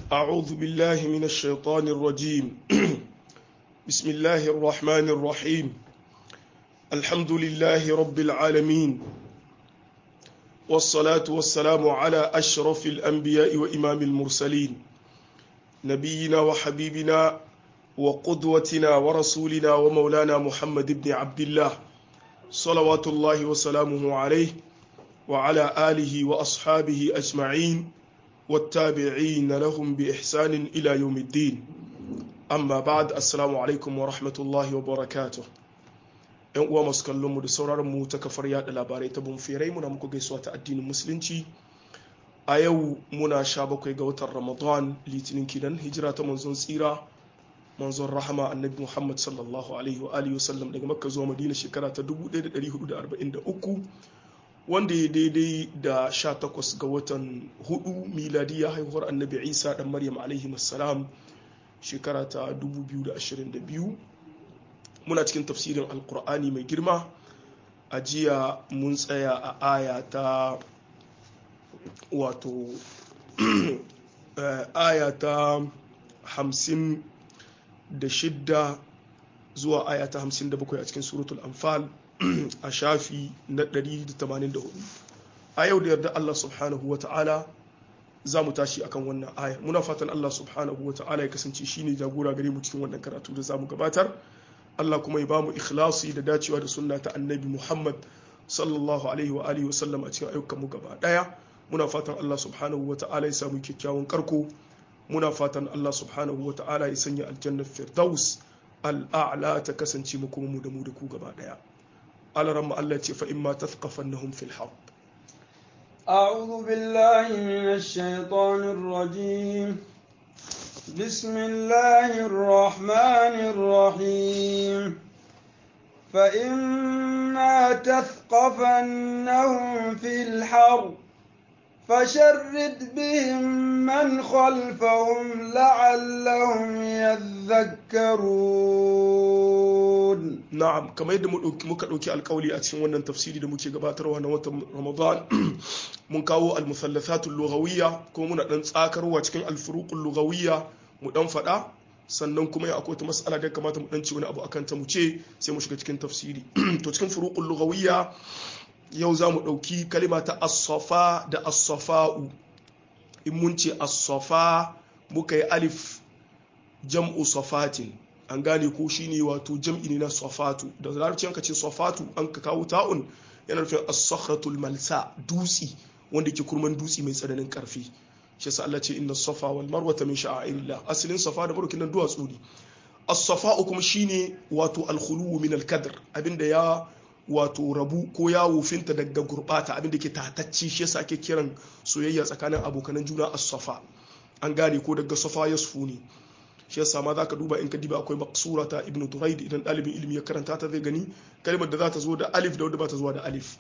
أعوذ بالله من الشيطان الرجيم بسم الله الرحمن الرحيم الحمد لله رب العالمين والصلاة والسلام على أشرف الأنبياء وإمام المرسلين نبينا وحبيبنا وقدوتنا ورسولنا ومولانا محمد بن عبد الله صلوات الله وسلامه عليه وعلى آله وأصحابه أجمعين والتابعين لهم بإحسان إلى يوم الدين أما بعد السلام عليكم ورحمة الله وبركاته ‘yan uwa masu kallon mu da sauraron mu ta kafar yada labarai ta bumfirai muna muku gaisuwa ta addinin musulunci a yau muna sha bakwai ga watan ramadan litinin kinan hijira ta manzon tsira manzon rahama annabi muhammad sallallahu alaihi wa alihi wasallam daga makka zuwa madina shekara ta 1443 wanda ya daidai da 18 ga watan hudu miladiya haihuwar annabi isa dan maryam alaihi salam shekara ta 2022 muna cikin tafsirin alkur'ani mai girma a jiya mun tsaya a aya ta wato aya ta hamsin da shidda zuwa aya ta hamsin da bakwai a cikin suratul anfal a shafi na 184 a yau da yarda Allah subhanahu wa ta'ala za mu tashi akan wannan aya muna fatan Allah subhanahu wa ta'ala ya kasance shine jagora gare mu cikin wannan karatu da za mu gabatar Allah kuma ya ba mu ikhlasi da dacewa da sunna ta annabi Muhammad sallallahu alaihi wa alihi wa sallam a cikin ayyukan mu gaba daya muna fatan Allah subhanahu wa ta'ala ya samu kyakkyawan karko muna fatan Allah subhanahu wa ta'ala ya sanya aljannar firdaus al'a'la ta kasance mu kuma mu da mu da ku gaba daya alaran Allah ce fa in ma tathqafannahum fil harb أعوذ بالله من الشيطان الرجيم بسم الله الرحمن الرحيم فإما تثقفنهم في الحرب فشرد بهم من خلفهم لعلهم يذكرون na'am kamar yadda muka ɗauki alkawali a cikin wannan tafsiri da muke gabatarwa na watan ramadan mun kawo almusallathatul lughawiyya kuma muna dan tsakarwa cikin alfuruqul lughawiyya mu dan faɗa sannan kuma ya akwai wata mas'ala da kamata mu dan ci wani abu akan ta mu ce sai mu shiga cikin tafsiri to cikin furuqul lughawiyya yau za mu ɗauki kalima ta as-safa da as-safa'u in mun ce as-safa muka yi alif jam'u safatin an gane ko shine wato jam'i ne na safatu da larabci an ka ce safatu an ka kawo ta'un yana nufin as-sakhratul malsa dutsi wanda ke kurman dutsi mai tsananin karfi shi yasa Allah ce inna safa wal marwata min sha'airillah asalin safa da marwa kinan duwatsu ne as-safa'u kuma shine wato al-khulu min al-kadr abinda ya wato rabu ko ya wofinta daga gurbata abinda ke tatacci shi yasa ake kiran soyayya tsakanin abokanan juna as-safa an gane ko daga safa yasfu ne shi yasa ma zaka duba in ka diba akwai maksura ta ibnu turaid idan dalibin ilimi ya karanta ta zai gani kalmar da za ta zo da alif da wadda ba ta zuwa da alif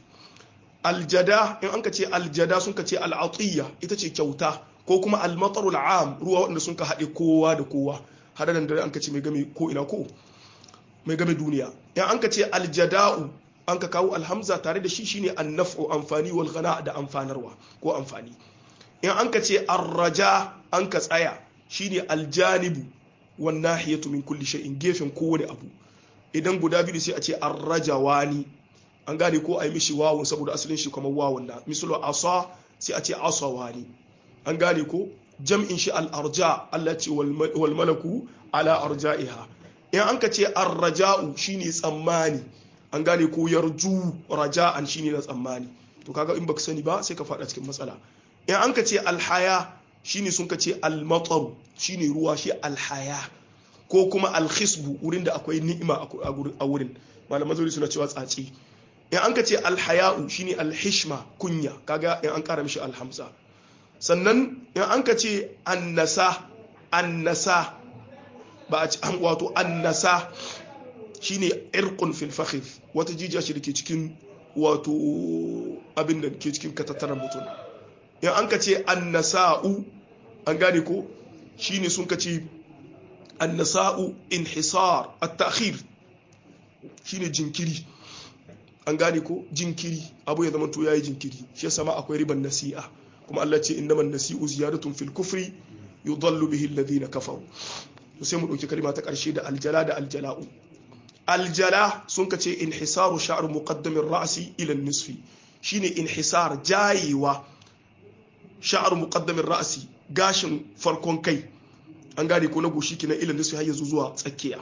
aljada in an ka ce aljada sun ka ce al'atiyya ita ce kyauta ko kuma almatarul am ruwa wanda sun ka haɗe kowa da kowa hadadan da an ka ce mai game ko ina ko mai game duniya in an ka ce aljada'u an ka kawo alhamza tare da shi shine annaf'u amfani wal ghana da amfanarwa ko amfani in an ka ce arraja an ka tsaya shine aljanibu wan nahiyatu min kulli shay'in gefen kowane abu idan guda biyu sai a ce arrajawani an gane ko ai mishi wawun saboda asalin shi kamar wawun na misalu asa sai a ce asawani an gane ko jam'in shi al-arja Allah ce wal malaku ala arja'iha in an ka ce arraja'u shine tsammani an gane ko yarju raja'an shine na tsammani to kaga in baka sani ba sai ka fada cikin matsala in an ka ce alhaya shine sun ka ce almatar shine ruwa shi alhaya ko kuma alhisbu wurin da akwai ni'ima a wurin malaman zauri suna cewa tsaci in an ka ce alhaya'u shine alhishma kunya kaga in an kara mishi alhamza sannan in an ka ce annasa annasa ba a ci wato annasa shine irqun fil fakhir wata jijiya ce da ke cikin wato abin da ke cikin katattaran mutum in an ka ce annasa'u an gane ko shine sun ka ce annasa'u inhisar at-ta'khir shine jinkiri an gane ko jinkiri abu ya zama to yayi jinkiri shi yasa ma akwai riban nasi'a kuma Allah ce innaman nasi'u ziyadatun fil kufri yudallu bihi alladhina kafaru to sai mu dauki kalma ta karshe da aljala da aljala'u aljala sun kace inhisaru sha'r muqaddamin ra'si ila nisfi shine inhisar jayewa sha'r muqaddamin ra'si gashin farkon kai an gane ko na goshi kina ila nisfi har yanzu zuwa tsakiya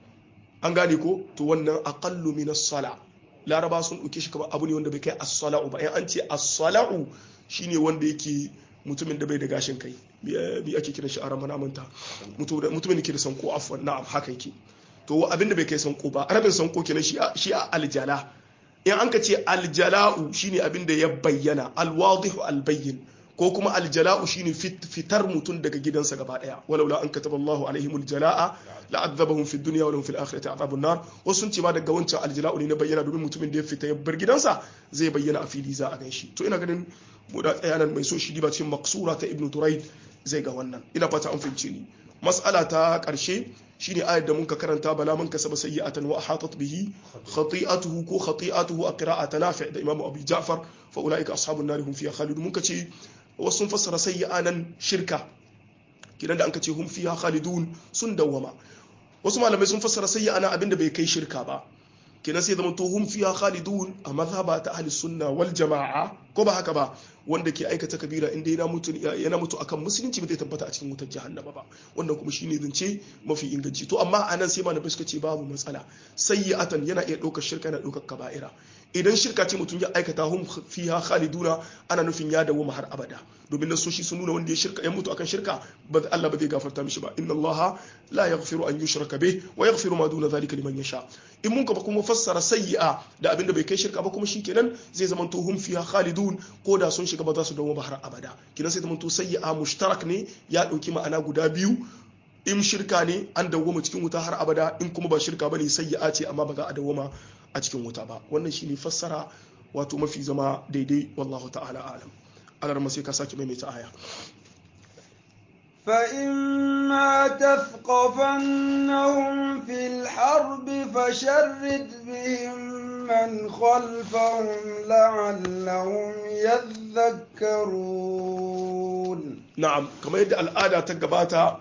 an gane ko to wannan aqallu min as-sala laraba sun dauke shi kamar abu ne wanda bai kai as-sala'u ba in an ce as-sala'u shine wanda yake mutumin da bai da gashin kai bi ake kiran shi a ramana manta mutumin da ke da sanko afwan na'am haka yake to abin da bai kai sanko ba arabin sanko kenan shi shi a aljala in an ka ce aljala'u shine abin da ya bayyana alwadihu albayyin ko kuma aljala'u shine fitar mutum daga gidansa gaba daya walaula an kataba Allahu alaihimul jala'a la'adzabahum fid dunya wa lahum fil akhirati adhabun nar wasu sun ce ma daga wancan aljala'u ne na bayyana domin mutumin da ya fita ya bar gidansa zai bayyana a fili za a ganshi to ina ganin mu da tsayanan mai so shi diba cikin maksura ta ibnu turayd zai ga wannan ina fata an fahimce ni mas'ala ta karshe shine ayar da muka karanta bala man kasaba sayyi'atan wa ahatat bihi khati'atuhu ko khati'atuhu a qira'ata nafi' da imamu abu ja'far fa ulaika ashabun nar hum fiha khalidun muka ce wasu sun fassara sayyi'a nan shirka kidan da an ce hum fiha khalidun sun dawwama wasu malamai sun fassara sayyi'a nan abinda bai kai shirka ba kenan sai zama to hum fiha khalidun a mazhaba ta ahli sunna wal jama'a ko ba haka ba wanda ke aikata kabira inda yana mutu yana mutu akan musulunci ba zai tabbata a cikin wutar jahannama ba wannan kuma shine zance mafi inganci to amma anan sai malamai suka ce babu matsala sayyi'atan yana iya ɗaukar shirka yana ɗaukar kaba'ira idan shirka ce mutum ya aikata hum fiha khaliduna ana nufin ya dawo har abada domin nasoshi sun nuna wanda ya shirka ya mutu akan shirka ba Allah ba zai gafarta mishi ba inna Allah la yaghfiru an yushraka bih wa yaghfiru ma duna zalika liman yasha in mun kuma kuma fassara sayyi'a da abinda bai kai shirka ba kuma shikenan zai zama to hum fiha khalidun ko da sun shiga ba za su dawo ba har abada kinan sai zama to sayyi'a mushtarak ne ya dauki ma'ana guda biyu in shirka ne an dawwama cikin wuta har abada in kuma ba shirka bane sayyi'a ce amma ba za a dawwama a cikin wuta ba wannan shine fassara wato mafi zama daidai wallahu ta'ala alam alar sai ka sake maimaita aya فإما تثقفنهم في الحرب فشرد بهم من خلفهم لعلهم يذكرون na'am kamar yadda al'ada ta gabata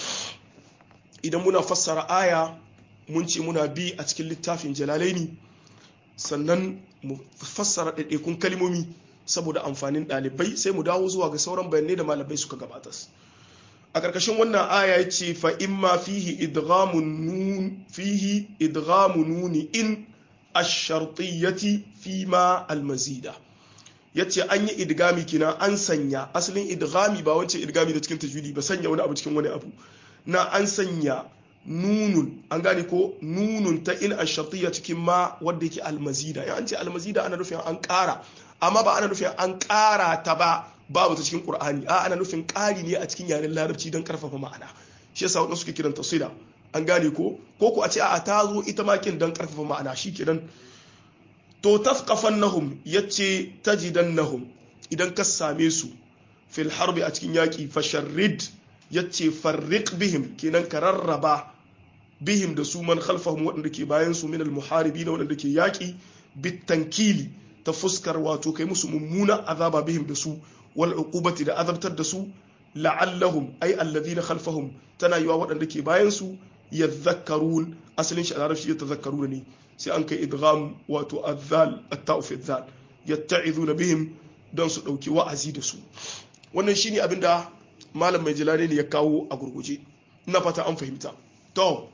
idan muna fassara aya mun ce muna bi a cikin littafin jalalaini sannan mu fassara ɗaiɗaikun kalmomi saboda amfanin ɗalibai sai mu dawo zuwa ga sauran bayanai da malamai suka gabatas a ƙarƙashin wannan aya ya ce fa in ma fihi idghamun nun fihi idghamun nuni in ash-shartiyyati fi ma al-mazida yace an yi idgami kina an sanya asalin idgami ba wancan idgami da cikin tajwidi ba sanya wani abu cikin wani abu na an sanya nunun an gane ko nunun ta in ash-shartiyya cikin ma wanda yake al-mazida in an ce al-mazida ana nufin an ƙara amma ba ana nufin an ƙara ta ba babu ta cikin qur'ani a ana nufin ƙari ne a cikin yaren larabci don karfafa ma'ana shi yasa wadanda suke kiranta sila an gane ko ko ku a ce a ta zo ita ma kin don karfafa ma'ana shi kenan to tafqafannahum yace tajidannahum idan ka same su fil harbi a cikin yaki fasharrid yace farriq bihim kenan ka rarraba bihim da su man khalfahum waɗanda ke bayan su min al muharibin waɗanda ke yaki bitankili ta fuskar wato kai musu mummuna azaba bihim da su wal uqubati da azabtar da su la'allahum ay alladhina khalfahum tana yiwa waɗanda ke bayan su yadhakkarun asalin shi a larabci ya tazakkaruna ne sai an kai idgham wato azzal at-ta'u fi azzal yatta'izuna bihim don su dauki wa'azi da su wannan shine abinda malam mai jilani ne ya kawo a gurguje ina fata an fahimta to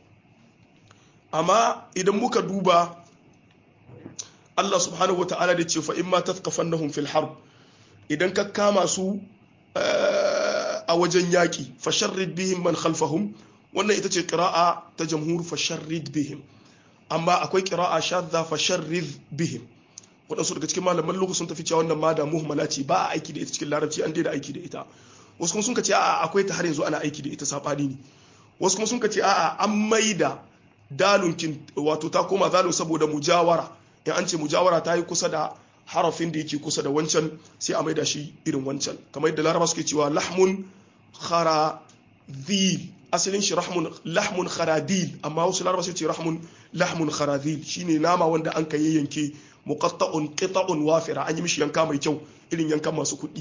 amma idan muka duba Allah subhanahu wata'ala da ce fa in ma tathqafannahum fil harb idan ka kama su a wajen yaki fasharrid bihim man khalfahum wannan ita ce qira'a ta jamhur fasharrid bihim amma akwai qira'a shadda fasharrid bihim waɗansu daga cikin malaman lokacin sun tafi cewa wannan ma da muhimmala ce ba a aiki da ita cikin larabci an daina aiki da ita wasu kuma sun ka ce a'a akwai ta har yanzu ana aiki da ita sabani ne wasu kuma sun ka ce a'a an maida dalunkin wato ta koma zalun saboda mujawara in an ce mujawara ta yi kusa da harafin da yake kusa da wancan sai a maida shi irin wancan kamar yadda laraba suke cewa lahmun kharadil asalin shi rahmun lahmun kharadil amma wasu laraba suke ce rahmun lahmun kharadil shine nama wanda an kai yanke muqatta'un qita'un wafira an yi mishi yanka mai kyau irin yankan masu kuɗi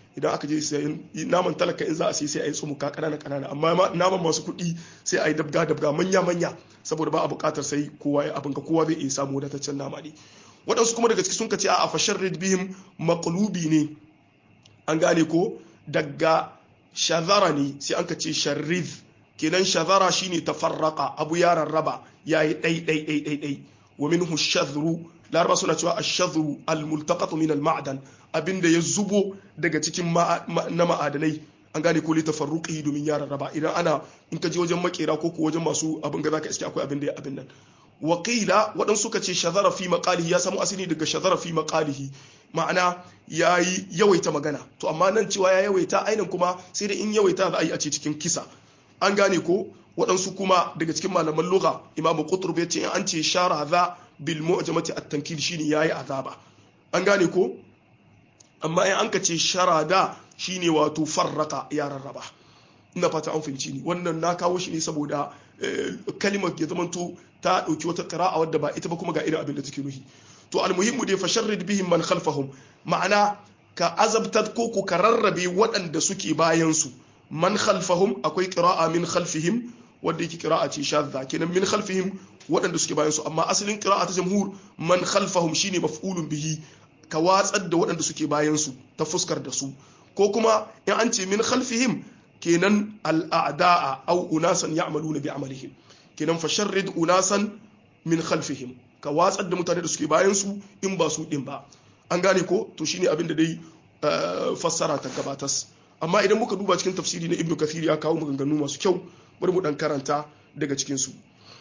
idan aka je sayan naman talaka in za a sai sai a yi tsumuka kanana kanana amma naman masu kuɗi sai a yi dabga dabga manya manya saboda ba a buƙatar sai kowa ya abin ka kowa zai iya samu wadataccen nama ne waɗansu kuma daga ciki sun ce a fashar bihim maqlubi ne an gane ko daga shazara ne sai an ka ce sharriz kenan shazara shine tafarraqa abu ya rarraba yayi dai dai dai dai dai wa minhu shadhru laraba suna cewa ash-shadhru al-multaqat min al-ma'dan abinda ya zubo daga cikin na ma'adanai an gane ko litafarruqi domin ya rarraba idan ana in ka je wajen makera ko ko wajen masu abin ga zaka iske akwai abin da ya abin nan wakila waɗansu suka ce shazara fi maqalihi ya samu asali daga shazara fi maqalihi ma'ana yayi yawaita magana to amma nan cewa ya yawaita ainin kuma sai da in yawaita za a yi a ce cikin kisa an gane ko waɗansu kuma daga cikin malaman lugha imam qutrub ya ce an ce shara za bil mu'jamati at-tankil shine yayi azaba an gane ko amma in an ka ce sharada shine wato farraka ya rarraba ina fata an fahimci ni wannan na kawo shi ne saboda kalimar ya zamanto ta dauki wata qira'a wadda ba ita ba kuma ga irin abin da take nuhi to almuhimmu dai fasharrid bihim man khalfahum ma'ana ka azabtar ko ku ka rarrabe waɗanda suke bayan su man khalfahum akwai qira'a min khalfihim wanda yake qira'a ce shadda kenan min khalfihim waɗanda suke bayan su amma asalin qira'a ta jamhur man khalfahum shine maf'ulun bihi ka watsar da waɗanda suke bayan su ta fuskar da su ko kuma in an ce min khalfihim kenan al'ada'a au unasan ya'maluna bi amalihim kenan fasharrid unasan min khalfihim ka watsar da mutane da suke bayan su in ba su din ba an gane ko to shine abin da dai fassara ta gabatas amma idan muka duba cikin tafsiri na ibnu kathir ya kawo maganganu masu kyau bari mu dan karanta daga cikin su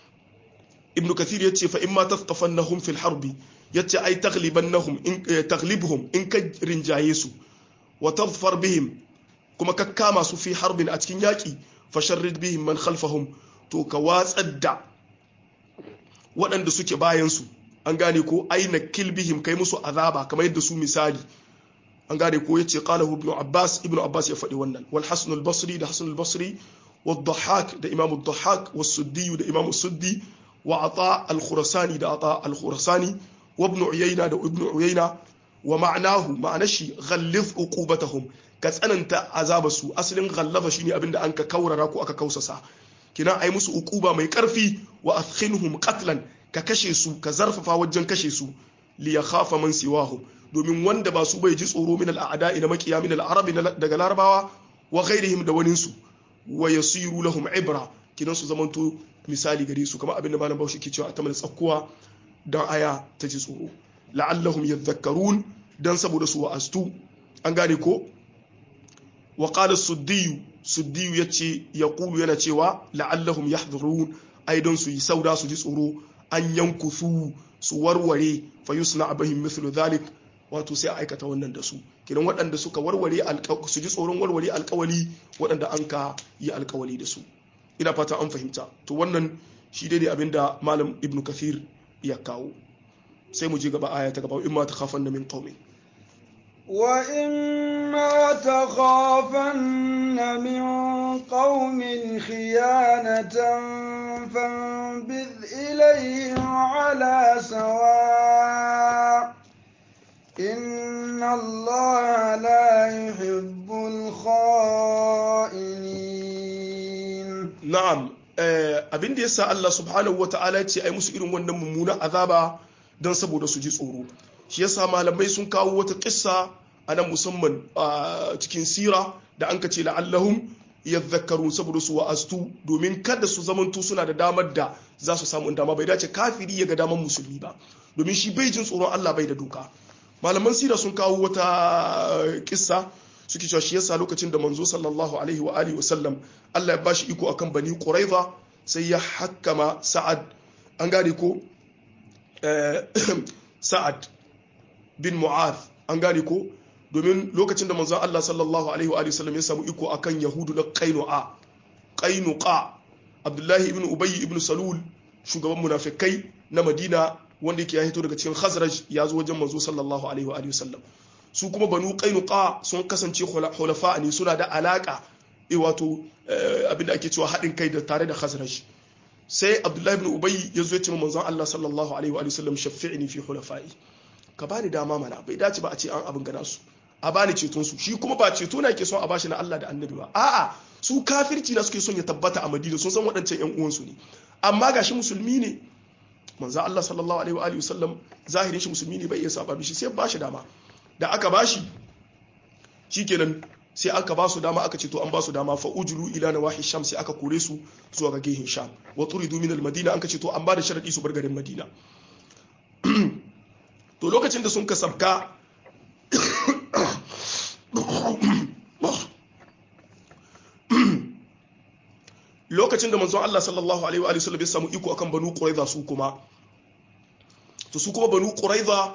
ibnu kathir yace fa imma tathqafannahum fil harbi yace ai taghlibannahum in taghlibuhum in ka rinjaye su wa tadfar bihim kuma ka kama su fi harbin a cikin yaki fasharrid bihim man khalfahum to ka watsar da waɗanda suke bayan su an gane ko aina kilbihim kai musu azaba kamar yadda su misali an gane ko yace qalahu ibn abbas ibn abbas ya faɗi wannan wal hasan al basri da hasan al basri wad dhahhak da imam al dhahhak was suddi da imam suddi wa ata al khurasani da ata al khurasani wa ibn uyayna da ibn uyayna wa ma'nahu ma'anashi ghallif uqubatahum ka tsananta azaba su asalin ghallaba shine abinda an ka kaurara ko aka kausasa kina ai musu uquba mai karfi wa athkhinhum qatlan ka kashe su ka zarfafa wajen kashe su li yakhafa man siwahum domin wanda ba su bai ji tsoro min al'ada ila makiya min al'arabi daga larabawa wa ghairihim da wani su wa yasiru lahum ibra kinan su zamanto misali gare su kamar abin da malam Bahaushe ke cewa a tamal tsakkuwa dan aya ta ji tsoro la'allahum yadhakkarun dan saboda su wa'astu an gane ko wa qala suddiyu suddiyu yace yaqulu yana cewa la'allahum yahdhurun ai don su yi sauda su ji tsoro an yankusu su warware fa yusna bihim mithlu dhalik wato sai a aikata wannan da su kidan waɗanda suka warware su ji tsoron warware alkawali waɗanda an ka yi alkawali da su ina fata an fahimta to wannan shi dai ne abinda malam ibnu kathir ya kawo sai mu je gaba aya ta gaba in ma ta khafan min qaumi wa in ma takhafanna min qaumin khiyanatan fanbidh ilayhim ala sawa' إن الله لا يحب الخائنين نعم abin da yasa Allah subhanahu wata'ala ce ai musu irin wannan mummunan azaba don saboda su ji tsoro shi yasa malamai sun kawo wata kissa a nan musamman a cikin sira da an kace la'allahum yadhakkarun saboda su wa'astu domin kada su zamanto suna da damar da za su samu dama bai dace kafiri ya ga damar musulmi ba domin shi bai jin tsoron Allah bai da doka malaman sira sun kawo wata kissa suke cewa shi yasa lokacin da manzo sallallahu alaihi wa alihi wasallam Allah ya bashi iko akan bani quraiza sai ya hakkama sa'ad an gane ko sa'ad bin mu'adh an gane ko domin lokacin da manzo Allah sallallahu alaihi wa alihi wasallam ya samu iko akan yahudu na qainuqa qainuqa abdullahi ibn ubay ibn salul shugaban munafikai na madina wanda yake ya hito daga cikin khazraj ya zo wajen manzo sallallahu alaihi wa alihi wasallam su kuma banu qainuqa sun kasance hulafa ne suna da alaka e wato abinda ake cewa haɗin kai da tare da khazraj sai abdullahi ibn ubay ya zo ya ce manzon Allah sallallahu alaihi wa alihi wasallam shafi'ni fi hulafai ka bani dama mana bai dace ba a ce an abin gana su a bani ceton su shi kuma ba ceto na yake son a bashi na Allah da annabi ba a'a su kafirci na suke son ya tabbata a Madina sun san waɗancan ƴan uwansu ne amma gashi musulmi ne manzo Allah sallallahu alaihi wa alihi wasallam zahirin shi musulmi ne bai iya saba mishi sai ba shi dama da aka bashi shikenan sai aka ba su dama aka ce to an ba su dama fa ujulu ila nawahi sham sai aka kore su zuwa ga gehin sham wa turidu min al madina an ka ce to an ba da sharadi su bar garin madina to lokacin da sun ka sabka lokacin da manzon Allah sallallahu alaihi wa sallam ya samu iko akan banu quraiza su kuma to su kuma banu quraiza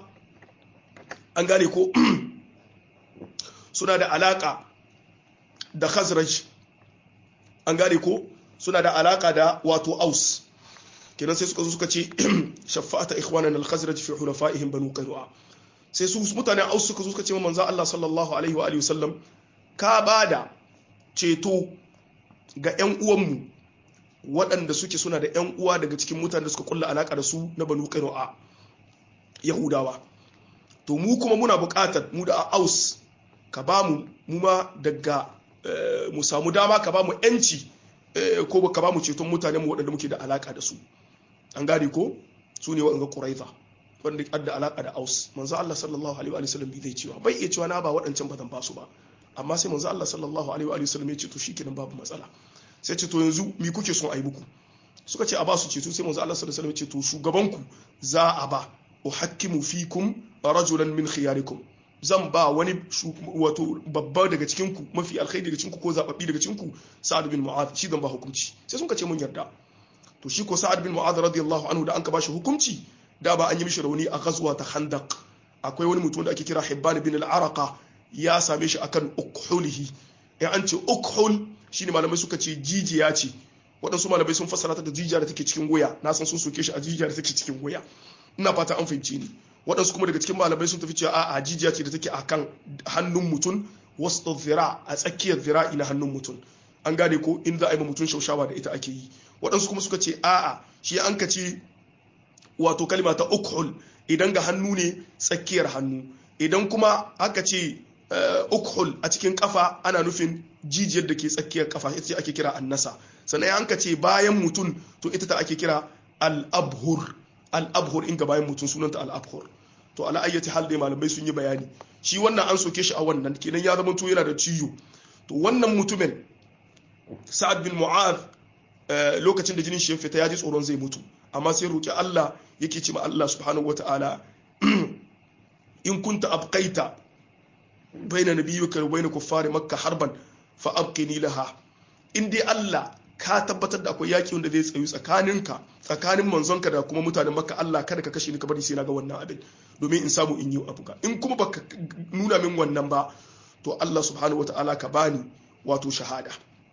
an gane ko suna da alaka da khazraj an gane ko suna da alaka da wato aus kenan sai suka zo suka ce shafa'ata ikhwanana al-khazraj fi hulafa'ihim banu qainu'a sai su mutanen aus suka zo suka ce wa manzo Allah sallallahu alaihi wa alihi wasallam ka bada ceto ga ƴan uwanmu waɗanda suke suna da ƴan uwa daga cikin mutanen da suka kulla alaka da su na banu qainu'a yahudawa to mu kuma muna buƙatar mu da aus ka ba mu mu ma daga mu samu dama ka ba mu yanci ko ka ba mu ceton mutane mu waɗanda muke da alaka da su an gane ko su ne waɗanda ƙuraiza wanda adda alaka da aus manzo Allah sallallahu alaihi wa sallam bai zai cewa bai iya cewa na ba waɗancan ba zan ba su ba amma sai manzo Allah sallallahu alaihi wa sallam ya ce to shikenan babu matsala sai ce to yanzu mi kuke son a yi muku suka ce a ba su ceto sai manzo Allah sallallahu alaihi wa sallam ya ce to shugabanku za a ba uhakkimu fikum rajulan min khiyarikum zan ba wani wato babba daga cikinku mafi alkhairi daga cikinku ko zababbi daga cikinku sa'ad bin mu'adh shi zan ba hukunci sai sun ce mun yarda to shi ko sa'ad bin mu'adh radiyallahu anhu da an ka bashi hukunci da ba an yi mishi rauni a ghazwa ta khandaq akwai wani mutum da ake kira hibban bin al-araqa ya same shi akan ukhulihi in an ce ukhul shine malamai suka ce jijiya ce waɗansu malamai sun fassara ta da jijiya da take cikin goya na san sun soke shi a jijiya da take cikin goya ina fata an fahimci ni waɗansu kuma daga cikin malamai sun tafi cewa a jijiya ce da take a kan hannun mutum wasu zira a tsakiyar zira'i na hannun mutum an gane ko in za a yi ma mutum shaushawa da ita ake yi waɗansu kuma suka ce a'a shi an ka ce wato kalma ta ukhul idan ga hannu ne tsakiyar hannu idan kuma aka ce ukhul a cikin kafa ana nufin jijiyar da ke tsakiyar kafa ita ce ake kira annasa sannan an ka ce bayan mutum to ita ta ake kira al-abhur al-abhur in ga bayan mutum sunanta al-abhur to ala ayyati hal dai malamai sun yi bayani shi wannan an soke shi a wannan kenan ya zama to yana da ciyo to wannan mutumin sa'ad bin mu'adh lokacin da jinin shi ya fita ya ji tsoron zai mutu amma sai roki Allah yake ce ma Allah subhanahu wata'ala in kunta abqaita baina nabiyyika wa baina kuffari makka harban fa abqini laha in dai Allah ka tabbatar da akwai yaki wanda zai tsayu tsakaninka tsakanin manzonka da kuma mutanen makka Allah kada ka kashe ni ka bari sai na ga wannan abin domin in samu in yi abu ka in kuma baka nuna min wannan ba to Allah subhanahu wata'ala ka bani wato shahada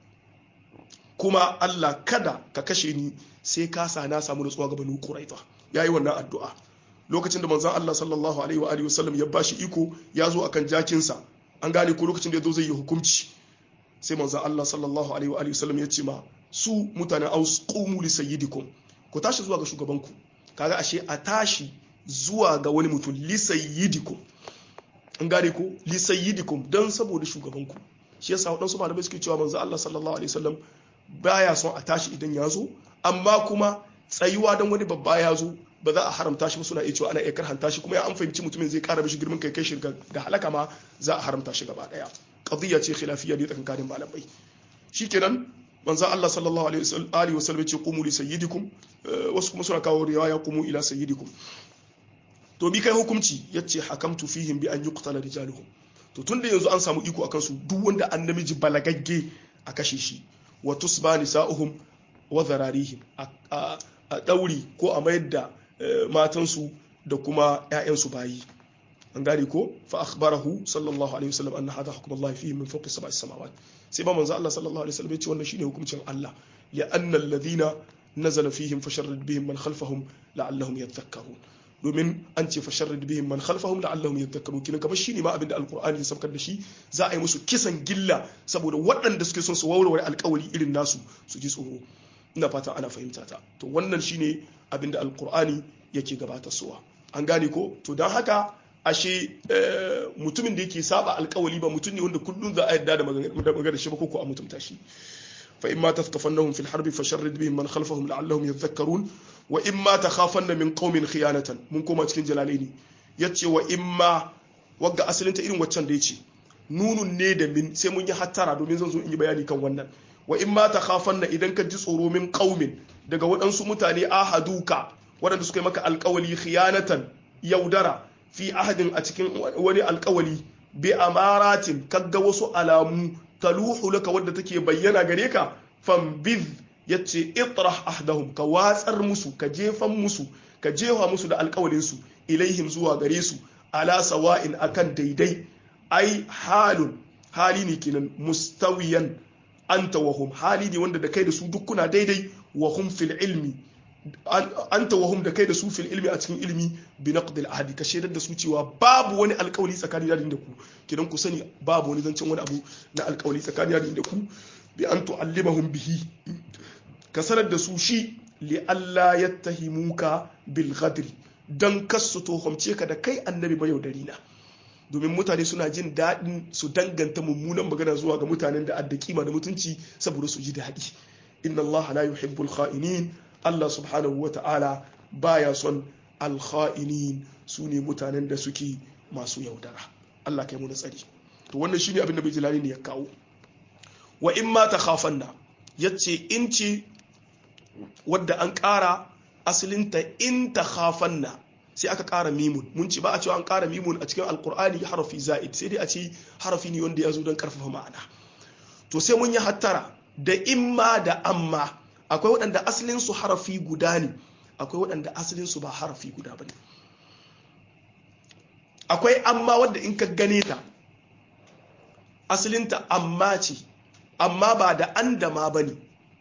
kuma Allah kada ka kashe ni sai ka sa na samu nutsuwa ga banu quraiza yayi wannan addu'a lokacin da manzon Allah sallallahu alaihi wa alihi wasallam ya bashi iko ya zo akan jakinsa an gane ko lokacin da ya zo zai yi hukunci sai manzon Allah sallallahu alaihi wa alihi wasallam ya ce ma su mutanen aus qumu li sayyidikum ku tashi zuwa ga shugabanku kaga ashe a tashi zuwa ga wani mutum li sayyidikum an gane ko li sayyidikum dan saboda shugabanku shi yasa wadansu malamai suke cewa manzon Allah sallallahu alaihi wasallam baya son a tashi idan ya zo amma kuma tsayuwa don wani babba ya zo ba za a haramta shi ba suna iya cewa ana iya karhanta shi kuma ya an fahimci mutumin zai kara mishi girman kai kai shi ga halaka ma za a haramta shi gaba daya qadiyya ce khilafiyya ne tsakanin malamai shikenan manzo Allah sallallahu alaihi wasallam ya ce qumu li sayyidikum wasu kuma suna kawo riwaya qumu ila sayyidikum to bi kai hukunci yace hakamtu fihim bi an yuqtala rijaluhum to tunda yanzu an samu iko akan su duk wanda an namiji balagagge a kashe shi wa tusba nisa'uhum wa zararihim a dauri ko a mayar da matansu da kuma 'ya'yansu bayi an gane ko fa akhbarahu sallallahu alaihi wasallam anna hadha hukm Allah fihi min fawqi sab'i samawat sai ba manzo Allah sallallahu alaihi wasallam ya ce wannan shine hukuncin Allah ya anna alladhina nazala fihim fasharrid bihim man khalfahum la'allahum yadhakkarun domin an ce fasharrid bihim man khalfahum la'allahum yadhakkarun kina kamar shine ma abinda alqur'ani ya saukar da shi za a yi musu kisan gilla saboda waɗanda suke son su warware alƙawari irin nasu su ji tsoro ina fata ana fahimta ta to wannan shine abinda alqur'ani yake gabatar suwa an gane ko to don haka ashe mutumin da yake saba alkawali ba mutum ne wanda kullum za a yarda da magana shi ba ko a mutumta shi fa imma tathqafannahum fil harbi fasharrid bihim man khalfahum la'allahum yadhakkarun wa imma takhafanna min qaumin khiyanatan mun koma cikin jalalaini yace wa imma wagga asalin ta irin waccan da yace nunun ne da min sai mun yi hattara domin zan zo in yi bayani kan wannan wa imma takhafanna idan ka ji tsoro min qaumin daga waɗansu mutane ahaduka waɗanda suka yi maka alkawali khiyanatan yaudara fi ahadin a cikin wani alkawali bi amaratin kaga wasu alamu taluhu laka wadda take bayyana gare ka fambiz yace itrah ahdahum ka watsar musu ka jefan musu ka jefa musu da alkawalin su ilaihim zuwa gare su ala sawa'in akan daidai ai halun hali ne kenan mustawiyan anta wa hum hali ne wanda da kai da su duk kuna daidai wa hum fil ilmi anta wa hum da kai da su fil ilmi a cikin ilmi bi naqdil ahdi ka shaidar da su cewa babu wani alkawali tsakanin da da ku kidan ku sani babu wani zancen wani abu na alkawali tsakanin da ku bi an tu'allimahum bihi ka sanar da su shi li alla yattahimuka bil ghadri dan kasu tuhumce ka da kai annabi mayaudari na domin mutane suna jin daɗin su danganta mummunan magana zuwa ga mutanen da adda kima da mutunci saboda su ji daɗi inna Allah la yuhibbul kha'inin Allah subhanahu wa ta'ala baya son alkha'inin su ne mutanen da suke masu yaudara Allah kai mu na tsari to wannan shine abin da bijilani ne ya kawo wa in ma takhafanna yace in ce wadda an ƙara asalinta in takhafanna sai aka ƙara mimun mun ci ba a cewa an ƙara mimun a cikin alkur'ani harafi za'id sai dai a ce harafi ne wanda ya zo don ƙarfafa ma'ana to sai mun yi hattara da imma da amma akwai waɗanda asalinsu harafi guda ne akwai waɗanda asalinsu ba harafi guda ba ne akwai amma wadda in ka gane ta asalinta amma ce amma ba da an da ma ba ne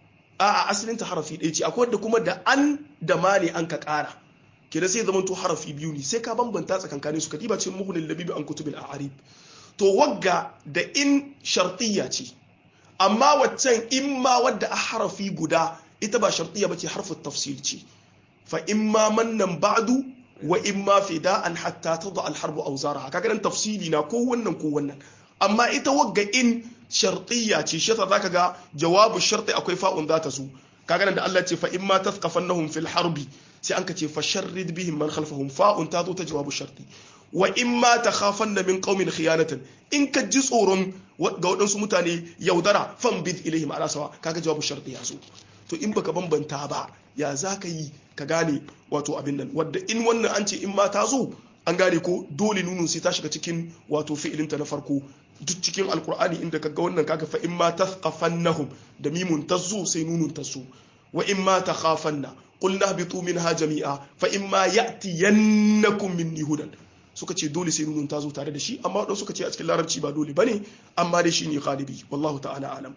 a asalinta harafi ɗaya ce akwai wadda kuma da an da ma ne an ka ƙara kira sai zama to harafi biyu ne sai ka bambanta tsakankanin su ka diba cikin muhunin labibi an kutubil a'arib to wagga da in shartiyya ce amma waccan in ma wadda a harafi guda ita ba shartiya bace harfin tafsil ce fa in ma mannan ba'du wa in ma fida'an hatta tada al-harbu awzaraha kaga dan tafsili na ko wannan ko wannan amma ita wagga in shartiya ce shi yasa zaka ga jawabu sharti akwai fa'un za ta zo kaga nan da Allah ce fa in ma tathqafannahum fil harbi sai an ka ce fa sharrid bihim man khalfahum fa'un ta zo ta jawabu sharti wa in ma takhafanna min qaumin khiyanatan in ka ji tsoron ga waɗansu mutane yaudara fan bid ilaihim ala sawa kaga jawabu sharti ya zo to in baka bambanta ba ya za ka yi ka gane wato abin nan wadda in wannan an ce in ma ta zo an gane ko dole nunun sai ta shiga cikin wato fi'ilinta na farko duk cikin alkur'ani inda ka ga wannan kaga fa in ma tathqafannahum da mimun tazo sai nunun tazo wa in ma takhafanna qulna habitu minha jami'a fa in ma ya'tiyannakum minni hudan suka ce dole sai nunun tazo tare da shi amma wadanda suka ce a cikin larabci ba dole bane amma dai shine ghalibi wallahu ta'ala alam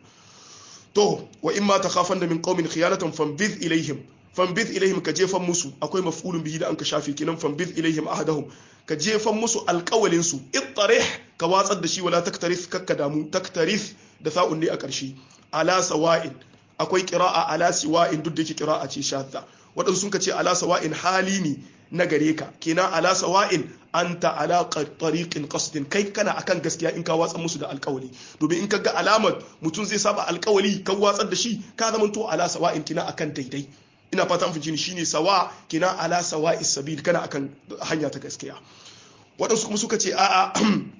to wa in ma takhafanna min qaumin khiyanatan fanbidh ilaihim fanbidh ilaihim ka jefan musu akwai maf'ulun bihi da an ka shafe kinan fanbidh ilaihim ahadahum ka jefan musu alƙawalin su ittarih ka watsar da shi wala taktarith kakka damu taktarith da sa'un ne a ƙarshe ala sawa'in akwai qira'a ala siwa'in duk da yake qira'a ce shadda waɗansu sun ka ce ala sawa'in hali ne na gare ka kenan ala sawa'in anta ala tariqin qasdin kai kana akan gaskiya in ka watsar musu da alƙawali domin in ka ga alamar mutum zai saba alƙawali ka watsar da shi ka zama to ala sawa'in kina akan daidai ina fata an ni shine sawa kina ala sawa'is sabil kana akan hanya ta gaskiya waɗansu kuma suka ce a'a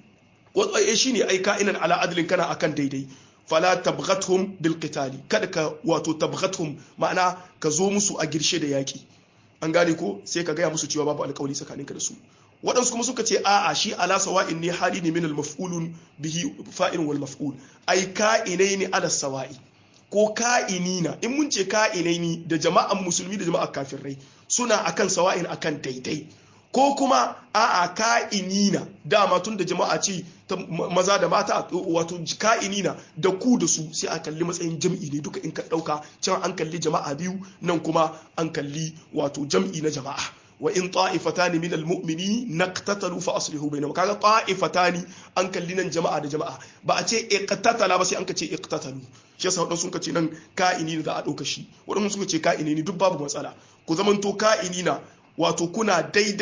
wato shine ai ka'inan ala adlin kana akan daidai fala tabghathum bil qitali kada ka wato tabghathum ma'ana ka zo musu a girshe da yaki an gane ko sai ka gaya musu cewa babu alƙawari tsakaninka da su waɗansu kuma suka ce a'a shi ala sawa'in ne hali ne min al maf'ulun bihi fa'il wal maf'ul ai ka'inaini ala sawa'i ko ka'inina in mun ce ka'inaini da jama'an musulmi da jama'an kafirai suna akan sawa'in akan daidai ko kuma a'a ka'inina dama tun da jama'a ce ta maza da mata wato ka'inina da ku da su sai a kalli matsayin jam'i ne duka in ka dauka can an kalli jama'a biyu nan kuma an kalli wato jam'i na jama'a wa in ta'ifatani min almu'mini naqtatalu fa aslihu bainahum kaga ta'ifatani an kalli nan jama'a da jama'a ba a ce iqtatala ba sai an ka ce iqtatalu shi yasa wadansu suka ce nan ka'ini da a dauka shi wadansu suka ce ka'ini ne duk babu matsala ku zamanto ka'ini na wato kuna daidai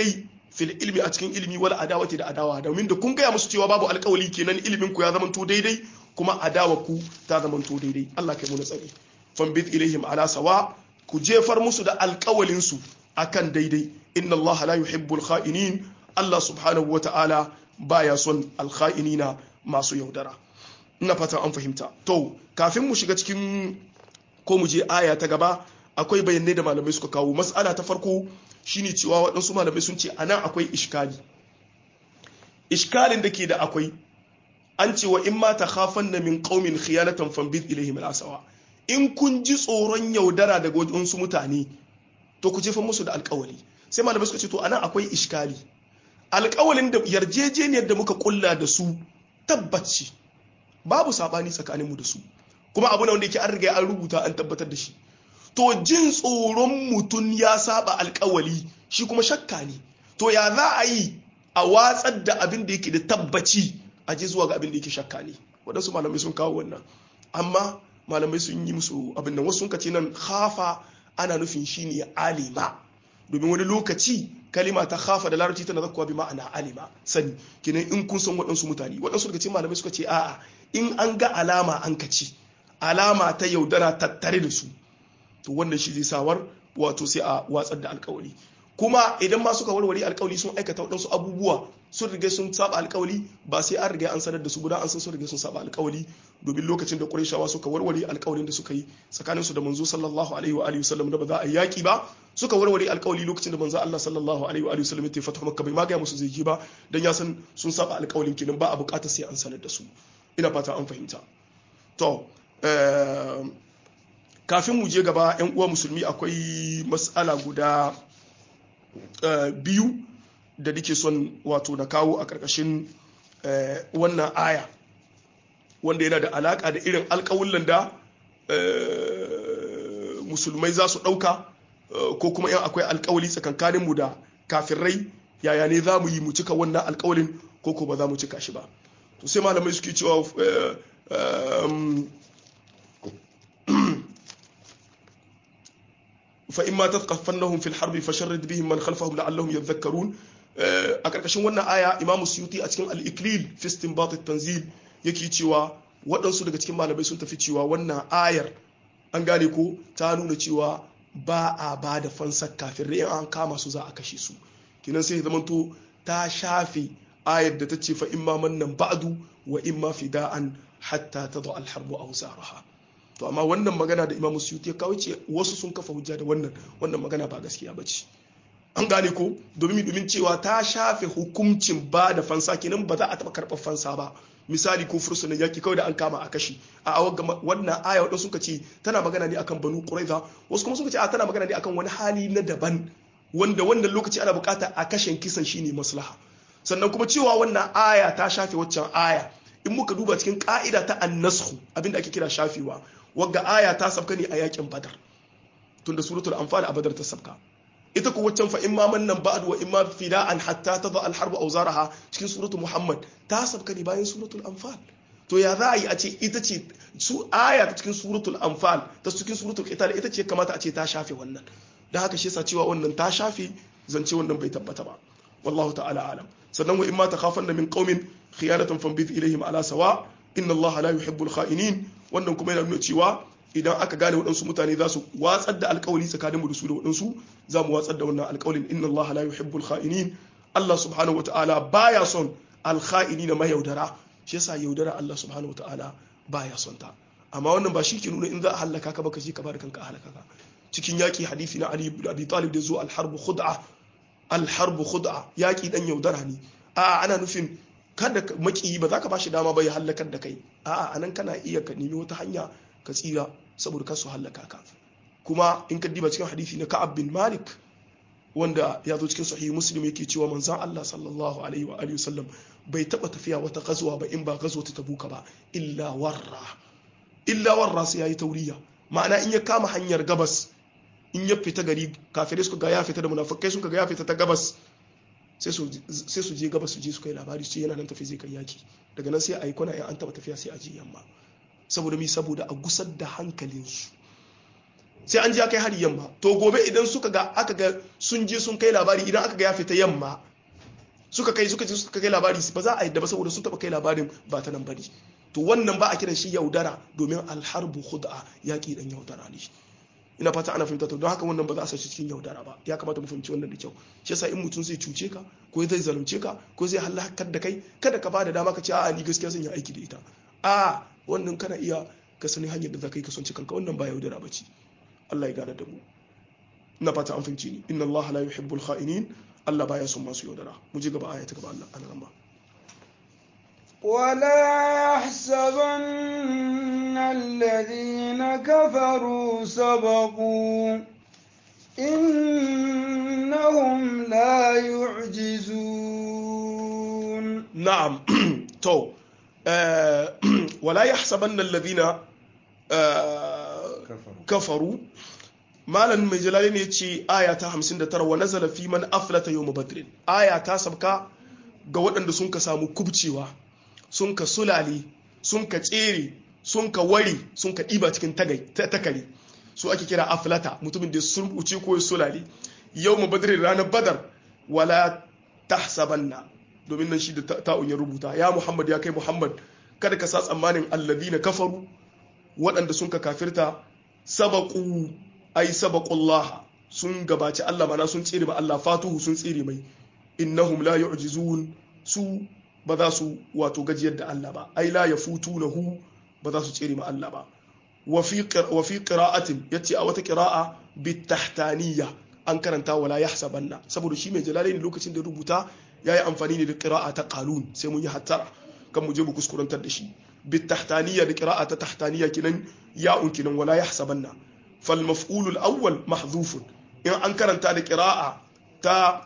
fil ilmi a cikin ilimi wal adawati da adawa domin da kun gaya musu cewa babu alkawali kenan ilimin ku ya zamanto daidai kuma adawa ku ta zamanto daidai Allah kai mu na tsari fambit ilaihim ala sawa ku jefar musu da alkawalin su akan daidai inna Allah la yuhibbul kha'inin Allah subhanahu wata'ala baya son alkha'inina masu yaudara ina fata an fahimta to kafin mu shiga cikin ko mu je aya ta gaba akwai bayanai da malamai suka kawo mas'ala ta farko shine cewa waɗansu malamai sun ce anan akwai ishkali ishkalin da ke da akwai an ce wa in ma ta khafan na min qaumin khiyanatan fambid ilaihim al-asawa in kun ji tsoron yaudara daga wajen mutane to ku jefa musu da alƙawali sai malamai suka ce to anan akwai ishkali alƙawalin da yarjejeniyar da muka kulla da su tabbaci babu sabani tsakaninmu da su kuma abu na wanda yake an riga an rubuta an tabbatar da shi to jin tsoron mutum ya saba alkawali shi kuma shakka ne to ya za a yi a watsar da abin da yake da tabbaci a je zuwa ga abin da yake shakka ne waɗansu malamai sun kawo wannan amma malamai sun yi musu abin nan wasu sun kace nan khafa ana nufin shine alima domin wani lokaci kalima ta khafa da larabci tana zakkuwa bi ma'ana alima sani kenan in kun san waɗansu mutane waɗansu daga cikin malamai suka ce a'a in an ga alama an kaci alama ta yaudara tattare da su to wannan shi zai sawar wato sai a watsar da alkawali kuma idan ma suka warware alkawali sun aikata waɗansu abubuwa sun riga sun saba alkawali ba sai an riga an sanar da su guda an san sun riga sun saba alkawali domin lokacin da Qurayshawa suka warware alkawalin da suka yi tsakanin su da manzo sallallahu alaihi wa alihi wasallam da ba za a yaki ba suka warware alkawali lokacin da manzo Allah sallallahu alaihi wa alihi wasallam ya fata Makka bai magaya musu zai ji ba dan ya san sun saba alkawalin kenan ba a bukata sai an sanar da su ina fata an fahimta to kafin mu je gaba 'yan uwa musulmi akwai matsala guda biyu da nake son wato na kawo a ƙarƙashin wannan aya wanda yana da alaƙa da irin alƙawullan da musulmai za su ɗauka ko kuma yan akwai alƙawali tsakankaninmu da kafirai yaya ne za mu yi mu cika wannan alƙawalin ko ko ba za mu cika shi ba to sai malamai suke cewa فإما تثقفنهم في الحرب فشرد بهم من خلفهم لعلهم يذكرون a ƙarƙashin wannan aya imamu suyuti a cikin al-iklil fi istinbat at-tanzil yake cewa waɗansu daga cikin malamai sun tafi cewa wannan ayar an gane ko ta nuna cewa ba a ba da fansar kafin in an kama su za a kashe su kinan sai zamanto ta shafe ayar da ta ce fa imma mannan ba'du wa imma fida'an hatta tadha al-harbu awzaraha to amma wannan magana da imamu suyuti ya kawo ce wasu sun kafa hujja da wannan wannan magana ba gaskiya ba ce an gane ko domin domin cewa ta shafe hukuncin ba da fansa kenan ba za a taɓa karɓar fansa ba misali ko fursunan yaki kawai da an kama a kashi a wannan aya wadda suka ce tana magana ne akan banu quraiza wasu kuma suka ce a tana magana ne akan wani hali na daban wanda wannan lokaci ana bukata a kashen kisan shine maslaha sannan kuma cewa wannan aya ta shafe waccan aya in muka duba cikin ka'ida ta annashu abinda ake kira shafewa wagga aya ta sabka ne a yakin badar tunda suratul anfal a badar ta sabka ita ko waccan fa imma mannan ba'd wa imma fida'an hatta tadha al-harb awzaraha cikin suratul muhammad ta sabka ne bayan suratul anfal to ya za a yi a ce ita ce su aya ta cikin suratul anfal ta cikin suratul qital ita ce kamata a ce ta shafe wannan dan haka shi yasa cewa wannan ta shafe zance wannan bai tabbata ba wallahu ta'ala alam sannan wa imma takhafanna min qaumin khiyanatan fanbith ilaihim ala sawa inna allaha la yuhibbul kha'inin wannan kuma yana nuna cewa idan aka gane waɗansu mutane za su watsar da alkawali tsakaninmu da su da waɗansu za mu watsar da wannan alkawalin inna Allah la yuhibbul kha'inin Allah subhanahu wa ta'ala baya son alkha'ini na mayaudara shi yasa yaudara Allah subhanahu wa ta'ala baya son ta amma wannan ba shi ke nuna in za a halaka ka baka je ka bada kanka halaka ka cikin yaki hadisi na Ali ibn Abi Talib da zo al-harbu khud'a al-harbu khud'a yaki dan yaudara ne a ana nufin kada makiyi ba za ka bashi dama ba ya hallakar da kai a'a anan kana iya ka nemi wata hanya ka tsira saboda kasu hallaka ka kuma in ka diba cikin hadisi na Ka'ab bin Malik wanda ya zo cikin sahihi Muslim yake cewa manzon Allah sallallahu alaihi wa alihi wasallam bai taba tafiya wata gazuwa ba in ba gazuwa ta tabuka ba illa warra illa warra sai yayi tauriya ma'ana in ya kama hanyar gabas in ya fita gari kafirai suka ga ya fita da munafikai suka ga ya fita ta gabas sai su je gabas su je su kai labari su ce yana nan tafi zai kai yaki daga nan sai a yi kwana in an taba tafiya sai a je yamma saboda mi saboda a gusar da hankalinsu sai an je kai hari yamma to gobe idan suka ga aka ga sun je sun kai labari idan aka ga ya fita yamma suka kai suka suka kai labari ba za a yadda ba saboda sun taba kai labarin ba ta nan bane to wannan ba a kiran shi yaudara domin alharbu khud'a yaki dan yaudara ne ina fata ana fahimta to don haka wannan ba za a sashi cikin yaudara ba ya kamata mu fahimci wannan da kyau shi yasa in mutum zai cuce ka ko zai zalunce ka ko zai halakar da kai kada ka bada dama ka ce a'a ni gaskiya zan yi aiki da ita a wannan kana iya ka sani hanyar da za ka yi kasance kanka wannan ba yaudara ba ce Allah ya gane da mu ina fata an fahimci ni inna Allah la yuhibbul kha'inin Allah baya son masu yaudara mu je gaba aya ta gaba Allah ana ramba ولا يحسبن الذين كفروا سبقوا إنهم لا يعجزون نعم تو آه ولا يحسبن الذين آه كفروا malam mai jalali ne ce aya ta 59 wa nazala fi man aflata yawm badr aya ta sabka ga waɗanda sun ka samu kubcewa sun ka sulale sun ka tsere sun ka wari sun ka ɗiba cikin takari su ake kira aflata mutumin da sun wuce ko sulale yawm badr ranar badar wala tahsabanna domin nan shi da ta'un ya rubuta ya muhammad ya kai muhammad kada ka sa tsammanin alladina kafaru waɗanda sun ka kafirta sabaku ai sabaqullah sun gabaci Allah mana sun tsere ba Allah fatuhu sun tsere mai innahum la yu'jizun su ba za su wato gajiyar da Allah ba ai la yafutunahu ba za su tsere ma Allah ba wa fi wa fi qira'atin yace a wata qira'a bitahtaniya an karanta wala yahsabanna saboda shi mai jalalaini lokacin da rubuta yayi amfani ne da qira'a ta qalun sai mun yi hattara kan mu je mu kuskurantar da shi bitahtaniya da qira'a ta tahtaniya kinan ya'un kinan wala yahsabanna فالمفعول الأول محذوف إن أنكر أنت قراءة تا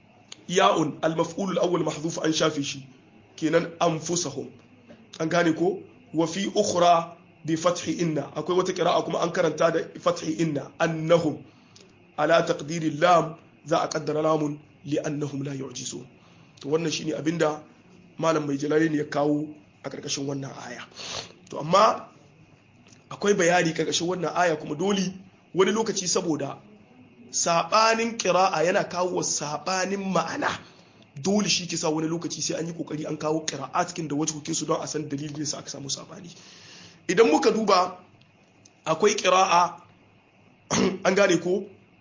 ياء المفعول الأول محذوف أن شافشي كينان أنفسهم أن كانكو وفي أخرى بفتح إن أكو وتقراءة كما أنكر أنت فتح إن أنهم على تقدير اللام ذا أقدر لام لأنهم لا يعجزون wannan shine abinda malam mai jalali ne ya kawo a ƙarƙashin wannan aya to amma akwai bayani karkashin wannan aya kuma dole wani lokaci saboda sabanin kira'a yana kawo sabanin ma'ana dole shi kisa wani lokaci sai an yi kokari an kawo kira'a cikin da wajhukin su don a san dalilin sa aka samu sabani idan muka duba akwai kira'a an gane ko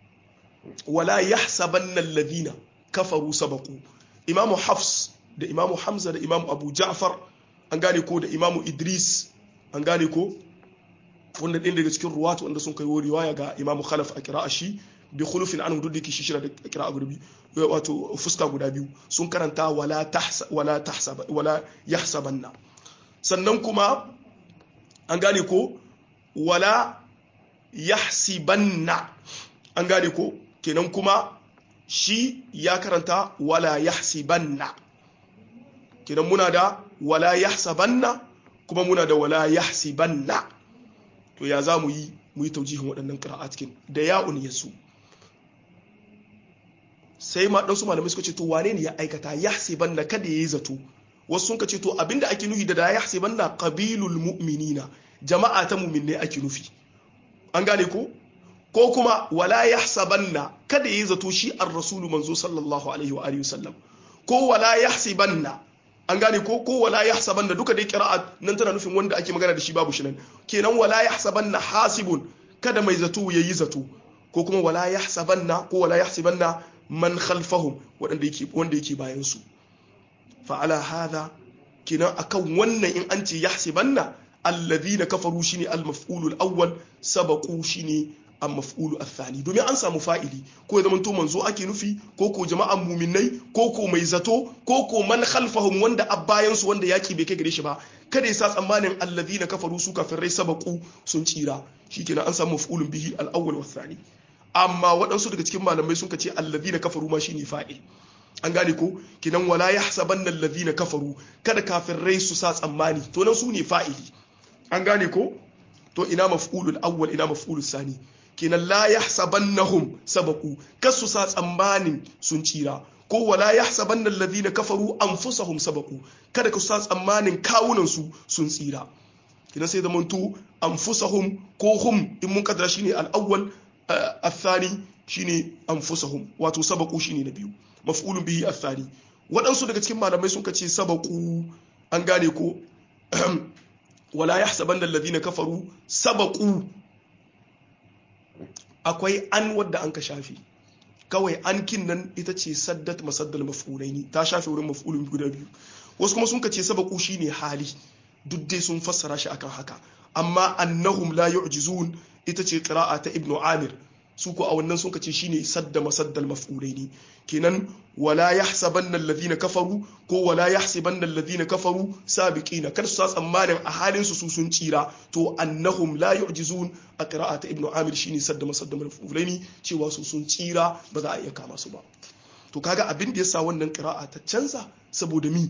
wala yahsabanna alladhina kafaru sabaqu imamu hafs da imamu hamza da imamu abu ja'far an gane ko da imamu idris an gane ko wanda ɗin daga cikin ruwatu wanda sun kai riwaya ga imamu khalaf a kira'a shi bi khulufin anhu duk da ke shishira da kira'a guda biyu wato fuska guda biyu sun karanta wala tahsa wala tahsaba wala yahsabanna sannan kuma an gane ko wala yahsibanna an gane ko kenan kuma shi ya karanta wala yahsibanna kenan muna da wala yahsabanna kuma muna da wala yahsibanna to ya za mu yi mu yi taujihin waɗannan ƙira'a cikin da ya'un ya su sai ma ɗansu malamai suka ce to wane ne ya aikata ya ban na kada ya yi zato wasu sun ka ce to abinda ake nufi da da ya ban na ƙabilul mu'minina jama'a ta mu'minne ake nufi an gane ko ko kuma wala ya na kada ya yi zato shi ar rasulu manzo sallallahu alaihi wa alihi wasallam ko wala ya na an gane ko ko wala yahsabanna duka dai qira'a nan tana nufin wanda ake magana da shi babu shi nan kenan wala yahsabanna hasibun kada mai zato yayi zato ko kuma wala yahsabanna ko wala yahsibanna man khalfahum wanda yake wanda yake bayan su fa ala hadha kenan akan wannan in an ce yahsibanna alladhina kafaru shine al-maf'ulul awwal sabaqu shine a maf'ulu athani domin an samu fa'ili ko ya zamanto manzo ake nufi ko ko jama'an muminai ko ko mai zato ko ko man khalfahum wanda abbayan su wanda yaki bai kai gare shi ba kada ya sa tsammanin alladhina kafaru su kafirai sabaku sun tsira shikenan an samu maf'ulun bihi al-awwal wa thani amma waɗansu daga cikin malamai sun ce alladhina kafaru ma shine fa'il an gane ko kinan wala yahsabanna alladhina kafaru kada kafirai su sa tsammani to nan su ne fa'ili an gane ko to ina maf'ulul awwal ina maf'ulul sani kenan la yahsabannahum sabaku kasu sa tsammanin sun tsira ko wala yahsabanna alladhina kafaru anfusahum sabaku kada ka sa tsammanin kawunan su sun tsira kenan sai zaman to anfusahum ko hum in mun kadara shine al-awwal athani shine anfusahum wato sabaku shine na biyu maf'ulun bihi athani waɗansu daga cikin malamai sun ce sabaku an gane ko wala yahsabanna alladhina kafaru sabaku akwai an wadda an ka shafi kawai an kin nan ita ce saddat masaddal maf'ulaini ta shafe wurin maf'ulun guda biyu wasu kuma sun ce sabaku shine hali duk dai sun fassara shi akan haka amma annahum la yu'jizun ita ce qira'a ta ibnu amir su ko a wannan sun ce shine sadda masaddal maf'ulaini kenan wala yahsabanna alladhina kafaru ko wala yahsabanna alladhina kafaru sabiqina kar su sa tsammanin a halin su su sun tsira to annahum la yu'jizun a qira'a ta ibnu amir shine sadda masaddal maf'ulaini cewa su sun tsira ba za a iya kama su ba to kaga abin da yasa wannan qira'a ta canza saboda mi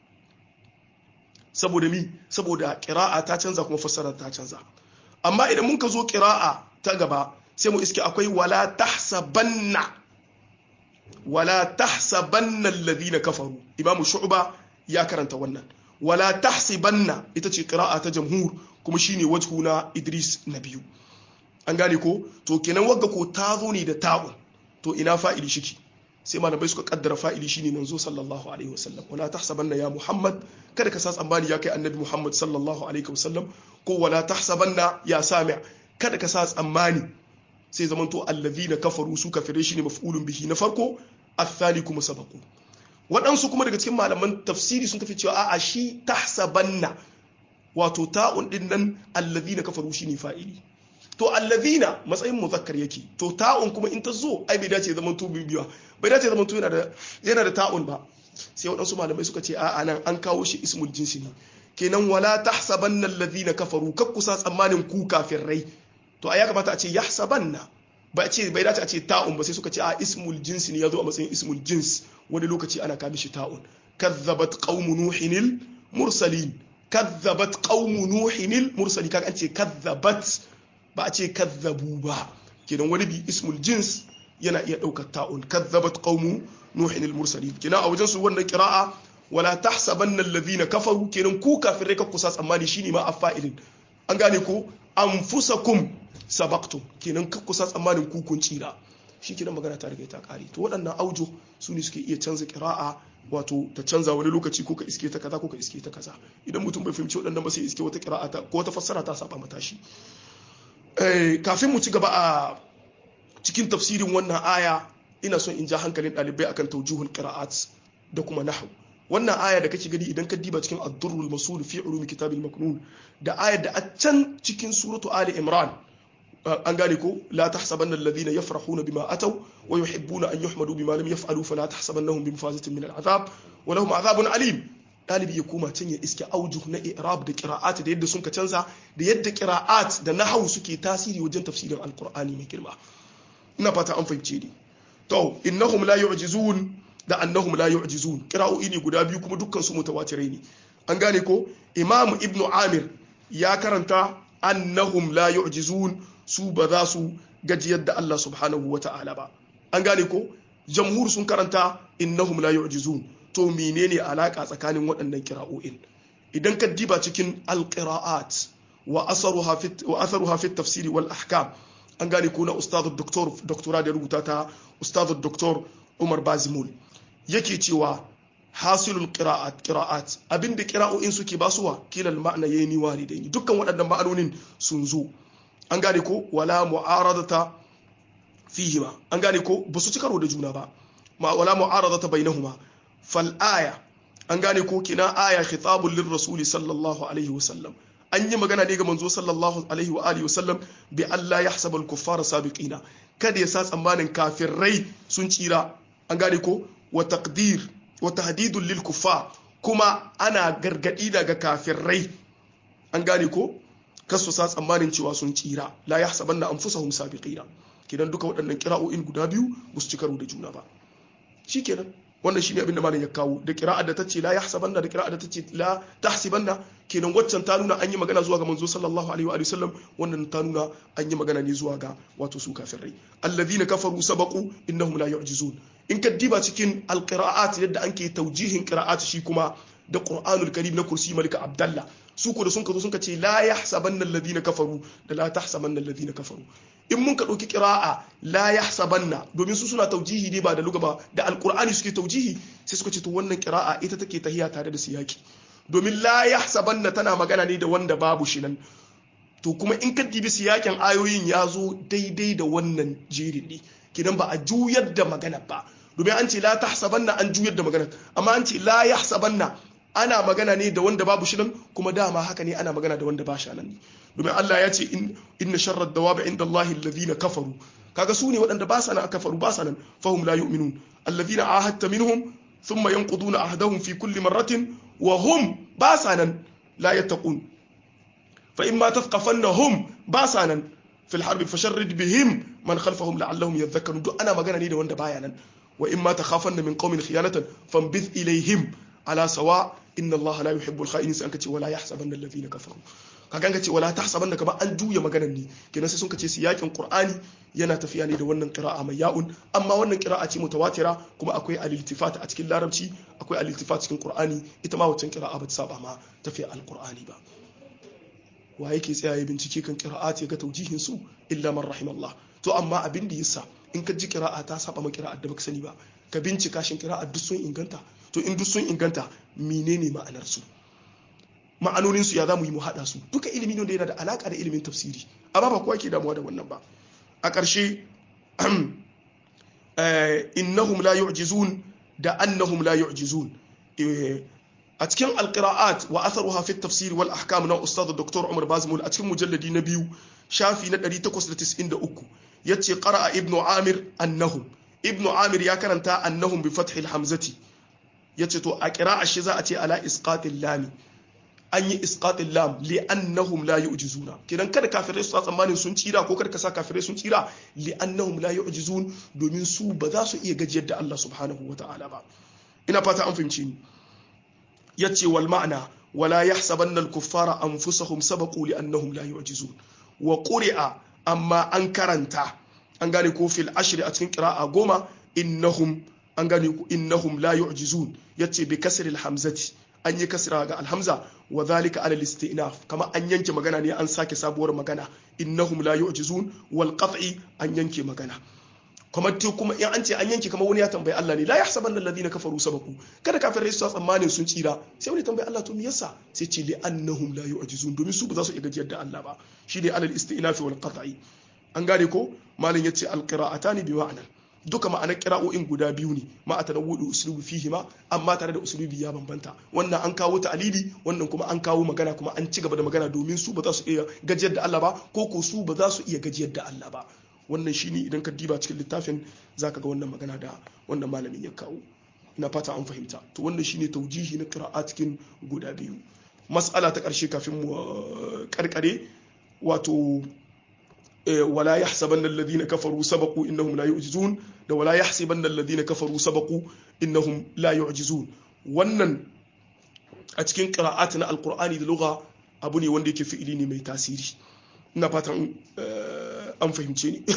saboda mi saboda ƙira'a ta canza kuma fassara ta canza amma idan mun ka zo ƙira'a ta gaba sai mu iske akwai wala tahsabanna wala tahsabanna alladhina kafaru imamu shu'ba ya karanta wannan wala tahsibanna ita ce ƙira'a ta jamhur kuma shine wajhu na Idris na biyu an gane ko to kenan wagga ko ta zo ne da ta'un to ina fa'ili shiki sai malamai suka kaddara fa'ili shine manzo sallallahu alaihi wasallam wala tahsabanna ya muhammad kada ka sa tsammani ya kai annabi muhammad sallallahu alaihi wasallam ko wala tahsabanna ya sami kada ka sa tsammani sai zamanto allazina kafaru su kafire shine maf'ulun bihi na farko athani kuma sabaqu waɗansu kuma daga cikin malaman tafsiri sun tafi cewa a'a shi tahsabanna wato ta'un din nan allazina kafaru shine fa'ili to allazina matsayin muzakkar yake to ta'un kuma in ta zo ai bai dace zaman to bibiya bai dace zaman to yana da yana da ta'un ba sai waɗansu malamai suka ce a'a nan an kawo shi ismul jinsi ne kenan wala tahsabanna allazina kafaru kak kusa tsammanin ku rai to ai ya kamata a ce yahsabanna ba a ce bai dace a ce ta'un ba sai suka ce a ismul jinsi ne yazo a matsayin ismul jins wani lokaci ana kabi shi ta'un kazzabat qaumu nuhinil mursalin kazzabat qaumu nuhinil mursalin kaga an ce kazzabat ba a ce kazzabu ba kenan wani bi ismul jins yana iya ɗaukar ta'un kazzabat qaumu nuhin al-mursalin kenan a wajen su wannan qira'a wala tahsabanna alladhina kafaru kenan ku kafirai ka kusa tsammani shine ma afa'ilin an gane ko anfusakum sabaqtum kenan ka kusa tsammanin ku kun tsira shi kenan magana ta riga ta kare to waɗannan aujo su ne suke iya canza qira'a wato ta canza wani lokaci ko ka iske ta kaza ko ka iske ta kaza idan mutum bai fahimci waɗannan ba sai iske wata qira'a ta ko wata fassara ta saba mata shi kafin mu ci gaba a cikin tafsirin wannan aya ina son in ja hankalin ɗalibai akan taujuhul qira'at da kuma nahwu wannan aya da kake gani idan ka diba cikin ad-durrul masul fi ulumi kitabil maknun da ayar da a can cikin suratu ali imran an gane ko la tahsabanna alladhina yafrahuna bima ataw wa yuhibbuna an yuhmadu bima lam yaf'alu fala tahsabannahum bi mafazatin min al'azab wa lahum azabun alim dalibi ya koma can ya iske aujuh na i'rab da qira'at da yadda sun ka canza da yadda qira'at da nahwu suke tasiri wajen tafsirin alqur'ani mai girma ina fata an fahimce ni to innahum la yu'jizun da annahum la yu'jizun qira'o'i ne guda biyu kuma dukkan su mutawatirai ne an gane ko imamu ibnu amir ya karanta annahum la yu'jizun su ba za su gajiyar da Allah subhanahu wa ta'ala ba an gane ko jamhur sun karanta innahum la yu'jizun to menene alaka tsakanin waɗannan kira'o'in idan ka diba cikin alqira'at wa asaruha fi wa atharuha fi tafsiri wal ahkam an gane ko na ustadu doktor doktora da rubuta ta ustadu doktor Umar Bazimul yake cewa hasilul qira'at qira'at abinda qira'o'in suke basuwa kilal ma'na yayni walidaini dukkan waɗannan ma'anonin sun zo an gane ko wala mu'aradata fihima an gane ko ba su ci karo da juna ba ma wala mu'aradata bainahuma fal aya an gane ko kina aya khitabul lir rasuli sallallahu alaihi wasallam an yi magana ne ga manzo sallallahu alaihi wa alihi wasallam bi Allah yahsabul kuffara sabiqina kada ya sa tsammanin kafirai sun tsira an gane ko wa taqdir wa tahdidul lil kuffar kuma ana gargadi daga kafirai an gane ko kasu sa tsammanin cewa sun tsira la ya saban na anfusahum sabiqina kenan duka waɗannan kira'o'in guda biyu ba su ci karo da juna ba shikenan wannan shine abin da malam ya kawo da qira'a da tace la yahsabanna da qira'a da tace la tahsibanna kenan waccan ta nuna an yi magana zuwa ga manzo sallallahu alaihi wa sallam wannan ta nuna an yi magana ne zuwa ga wato su kafirai alladhina kafaru sabaqu innahum la yu'jizun in ka diba cikin alqira'at yadda anke taujihin qira'at shi kuma da qur'anul karim na kursi malika abdallah su ko da sun ka zo sun ka ce la yahsabanna alladhina kafaru da la tahsabanna alladhina kafaru in mun ka ɗauki ƙira'a la yahsabanna domin su suna taujihi ne ba da luga ba da alƙur'ani suke taujihi sai suka ce to wannan ƙira'a ita take tahiya tare da siyaki domin la yahsabanna tana magana ne da wanda babu shi nan to kuma in ka dibi siyakin ayoyin ya zo daidai da wannan jerin ne kidan ba a juyar da magana ba domin an ce la tahsabanna an juyar da magana amma an ce la yahsabanna ana magana ne da wanda babu shi nan kuma dama haka ne ana magana da wanda ba shi nan domin Allah ya ce inna sharrad dawabi inda Allah alladhina kafaru kaga su ne waɗanda ba sa nan kafaru ba sa nan fahum la yu'minun alladhina ahadta minhum thumma yanquduna ahdahum fi kulli marratin wa hum ba sa nan la yattaqun fa imma tathqafannahum ba sa nan fil harbi fasharrid bihim man khalfahum la'allahum yadhakkarun duk ana magana ne da wanda baya nan wa imma takhafanna min qaumin khiyanatan fanbith ilayhim ala sawa inna allaha la yuhibbul kha'inin sai an kace wala yahsabanna alladhina kafaru kaga ka ce wala tahsabanna kama an juya maganar ne kenan sai sun kace su yakin qur'ani yana tafiya ne da wannan qira'a mai ya'un amma wannan qira'a ce mutawatira kuma akwai al-iltifat a cikin larabci akwai al-iltifat cikin qur'ani ita ma waccan qira'a ba ta saba ma tafiya al-qur'ani ba wa yake tsaya ya bincike kan qira'at ya ga taujihin su illa man rahimallah to amma abin da yasa in ka ji qira'a ta saba ma qira'at da baka sani ba ka bincika shin qira'at duk sun inganta to in duk sun inganta menene ma'anar su ma'anonin su ya zamu yi mu hada su duka ilimi ne da yana da alaka da ilimin tafsiri amma ba kowa ke damuwa da wannan ba a ƙarshe innahum la yu'jizun da annahum la yu'jizun a cikin alqira'at wa atharuha fi tafsir wal ahkam na ustad dr umar bazmul a cikin mujalladi na biyu shafi na 893 yace qara'a ibnu amir annahum ibnu amir ya karanta annahum bi fathil hamzati yace to a qira'a shi za a ce ala isqatil lami an yi isqatil lam li annahum la yu'jizuna kidan kada kafirai su tsammanin sun tsira ko kada ka sa kafirai sun tsira li annahum la yu'jizun domin su ba za su iya gajiyar da Allah subhanahu wata'ala ba ina fata an fahimci ni yace wal ma'ana wala yahsabanna al kuffara anfusahum sabaqu li annahum la yu'jizun wa quri'a amma an karanta an gane ko fil ashri a cikin qira'a goma innahum an gane ko innahum la yu'jizun yace bi kasril hamzati an yi kasra ga alhamza wa zalika ala istinaf kama an yanke magana ne an sake sabuwar magana innahum la yu'jizun wal qat'i an yanke magana kuma to kuma in an ce an yanke kamar wani ya tambayi Allah ne la yahsabanna alladhina kafaru sabaku kada kafirai su tsammanin sun tsira sai wani tambayi Allah to me yasa sai ce li annahum la yu'jizun domin su ba za su iya gajiyar da Allah ba shi ne alal istinaf wal qat'i an gane ko malin yace al qira'atani bi ma'ana duka ma'anar kira'o'in guda biyu ne ma a tanawudu uslubi fihi ma amma tare da uslubi ya bambanta wannan an kawo ta'alili wannan kuma an kawo magana kuma an ci gaba da magana domin su ba za su iya gajiyar da Allah ba ko ko su ba za su iya gajiyar da Allah ba wannan shine idan ka diba cikin littafin zaka ga wannan magana da wannan malamin ya kawo ina fata an fahimta to wannan shine taujihi na qira'a cikin guda biyu mas'ala ta karshe kafin mu karkare wato ولا يحسبن الذين كفروا سبقوا انهم لا يعجزون da wala yahsibanna alladhina kafaru sabaqu innahum la yu'jizun wannan a cikin qira'at na alqur'ani da lugha abu ne wanda yake fi'ili ne mai tasiri ina fatan an fahimce ni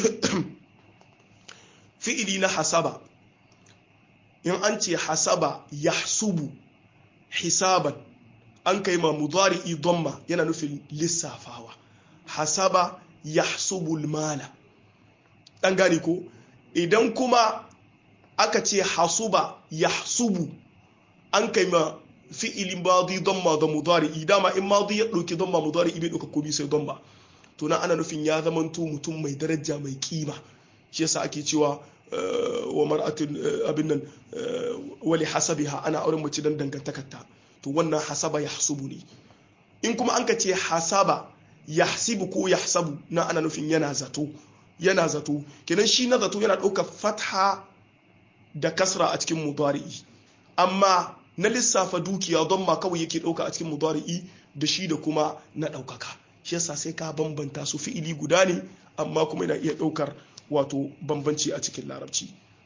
fi'ili na hasaba in an ce hasaba yahsubu hisaban an kai ma mudari'i dhamma yana nufin lissafawa hasaba yahsubul mala dan gane ko idan kuma aka ce hasuba yahsubu an kai ma fi'ilin madi damma da mudari dama in madi ya dauki damma mudari bai dauka komai sai damma to nan ana nufin ya zamanto mutum mai daraja mai kima shi yasa ake cewa wa mar'atin abin nan wali hasabiha ana auren mace dan dangantakarta to wannan hasaba yahsubu ne in kuma an ka ce hasaba yahsibu ko yahsabu na ana nufin yana zato yana zato kenan shi na zato yana ɗaukar fatha da kasra a cikin mudari'i amma na lissafa dukiya don ma kawai yake ɗauka a cikin mudari'i da shi da kuma na ɗaukaka shi yasa sai ka bambanta su fi'ili guda ne amma kuma yana iya ɗaukar wato bambanci a cikin larabci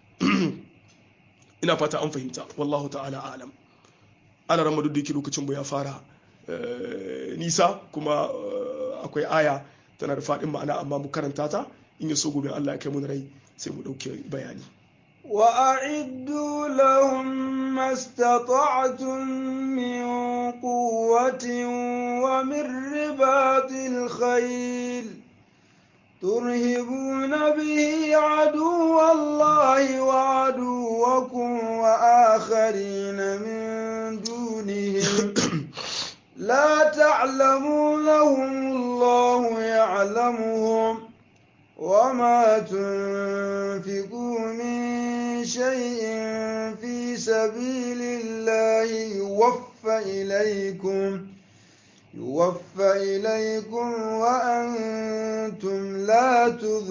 ina fata an fahimta wallahu ta'ala alam ana ramadu da yake lokacin ya fara nisa kuma akwai aya tana da faɗin ma'ana amma mu karanta ta in ya so gobe Allah ya kai mun rai sai mu ɗauke bayani وأعدوا لهم ما استطعتم من قوة ومن رباط الخيل ترهبون به عدو الله وعدوكم وآخرين من دونهم لا تعلمونهم الله يعلمهم وما تنفقوا من شيء في سبيل الله يوفى إليكم يوفى إليكم وأنتم لا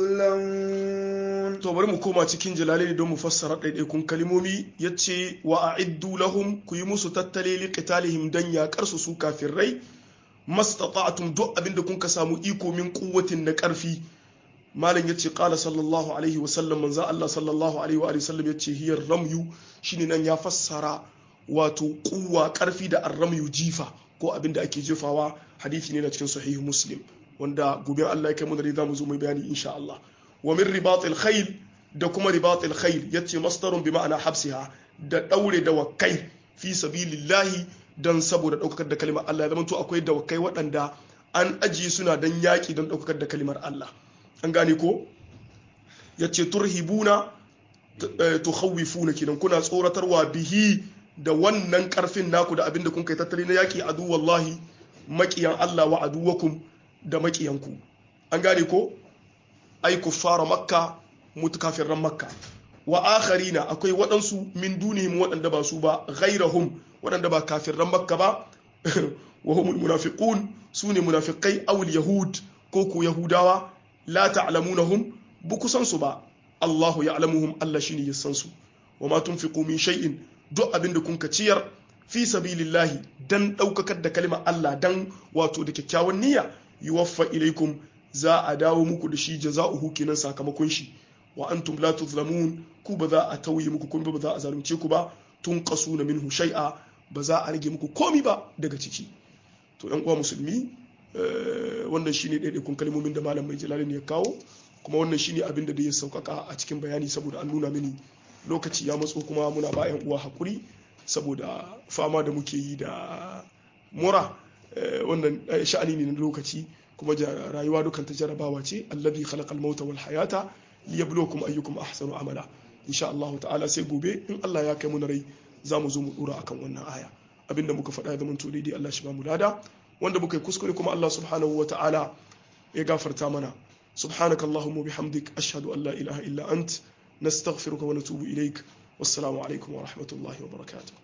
تظلمون to bari mu koma cikin jalalai don mu fassara ɗaiɗaikun kalmomi ya ce wa a'iddu lahum ku yi musu tattale li qitalihim dan yaƙar su su rai mastata'tum duk abinda kun ka samu iko min quwwatin na ƙarfi malam yace qala sallallahu alaihi wa sallam manzo Allah sallallahu alaihi wa sallam yace hiyar ramyu shine nan ya fassara wato kuwa ƙarfi da arramyu jifa ko abinda ake jefawa hadisi ne na cikin sahihu muslim wanda gobe Allah ya kai mu da za mu zo mai bayani insha Allah wa min ribatil khayl da kuma ribatil khayl yace masdarun bi ma'ana habsiha da daure da wakai fi sabilillahi dan saboda daukakar da kalimar Allah ya zama to akwai dawakai waɗanda an ajiye suna dan yaki don daukakar da kalimar Allah an gane ko yace turhibuna tukhawifuna kidan kuna tsoratarwa bihi da wannan karfin naku da abinda kun kai tattali na yaki adu wallahi makiyan Allah wa aduwakum da makiyanku an gane ko ai kuffara makka mutakafirran makka wa akharina akwai waɗansu min dunihim waɗanda ba su ba ghairahum waɗanda ba kafirran makka ba wa humul munafiqun sune munafiqai aw yahud ko ko yahudawa la ta'lamunahum buku san su ba Allahu ya'lamuhum Allah shine ya san su wa ma tunfiqu min shay'in duk abinda kun ka ciyar fi sabilillahi dan daukakar da kalimar Allah dan wato da kyakkyawan niyya yuwaffa ilaikum za a dawo muku da shi jaza'uhu kenan sakamakon shi wa antum la tuzlamun ku ba za a tauye muku komai ba za a zalunce ku ba tun qasuna minhu shay'a ba za a rage muku komai ba daga ciki to yan uwa musulmi wannan shine ɗaiɗaikun kalmomin da malam mai jalalin ya kawo kuma wannan shine abin da ya sauƙaƙa a cikin bayani saboda an nuna mini lokaci ya matso kuma muna ba yan uwa hakuri saboda fama da muke yi da mura wannan sha'ani ne na lokaci kuma rayuwa dukan ta jarabawa ce allazi khalaqal mauta wal hayata liyabluwakum ayyukum ahsanu amala insha Allah ta'ala sai gobe in Allah ya kai mu na rai za mu zo mu dura akan wannan aya abinda muka faɗa ya zama to daidai Allah shi ba mu lada wanda muka yi kuskure kuma Allah subhanahu wa ta'ala ya gafarta mana subhanakallahumma bihamdik ashhadu an la ilaha illa ant nastaghfiruka wa natubu ilaik wassalamu alaikum wa rahmatullahi wa barakatuh